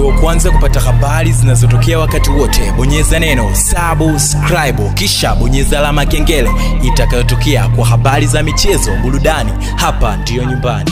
uwe wa kwanza kupata habari zinazotokea wakati wote bonyeza neno subscribe kisha bonyeza alama ya kengele itakayotokea kwa habari za michezo burudani hapa ndiyo nyumbani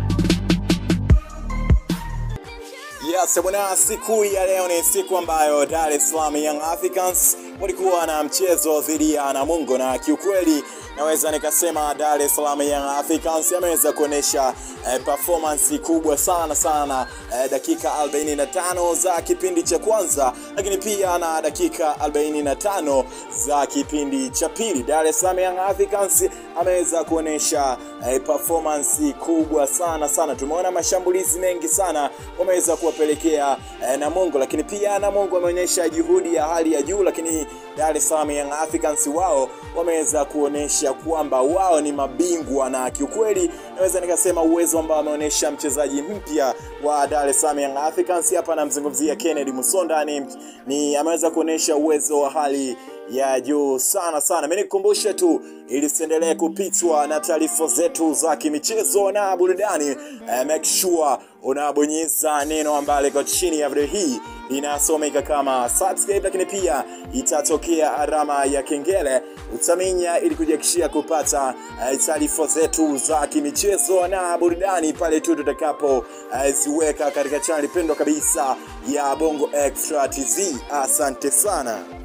Yes, bwana, siku ya leo ni siku ambayo Dar es Salaam Young Africans walikuwa na mchezo dhidi ya Namungo, na kiukweli naweza nikasema Dar es Salaam Young Africans ameweza kuonyesha eh, performance kubwa sana sana eh, dakika 45 za kipindi cha kwanza, lakini pia na dakika 45 za kipindi cha pili. Dar es Salaam Young Africans ameweza kuonyesha eh, performance kubwa sana sana. Tumeona mashambulizi mengi sana wameweza kuwapelekea eh, Namungo, lakini pia Namungo wameonyesha juhudi ya hali ya juu, lakini Dar es Salaam Young Africans wao wameweza kuonyesha kwamba wao ni mabingwa, na kiukweli naweza nikasema uwezo ambao ameonyesha mchezaji mpya wa Dar es Salaam Young Africans, hapa namzungumzia Kennedy Musonda, ni, ni ameweza kuonyesha uwezo wa hali ya juu sana sana. Mimi nikukumbushe tu ili siendelee kupitwa na taarifa zetu za kimichezo na burudani eh, make sure unabonyeza neno ambalo liko chini ya video hii linasomeka kama subscribe, lakini pia itatokea alama ya kengele utaminya, ili kujiakishia kupata eh, taarifa zetu za kimichezo na burudani pale tu tutakapo eh, ziweka katika chaneli pendwa kabisa ya Bongo Extra TZ. Asante sana.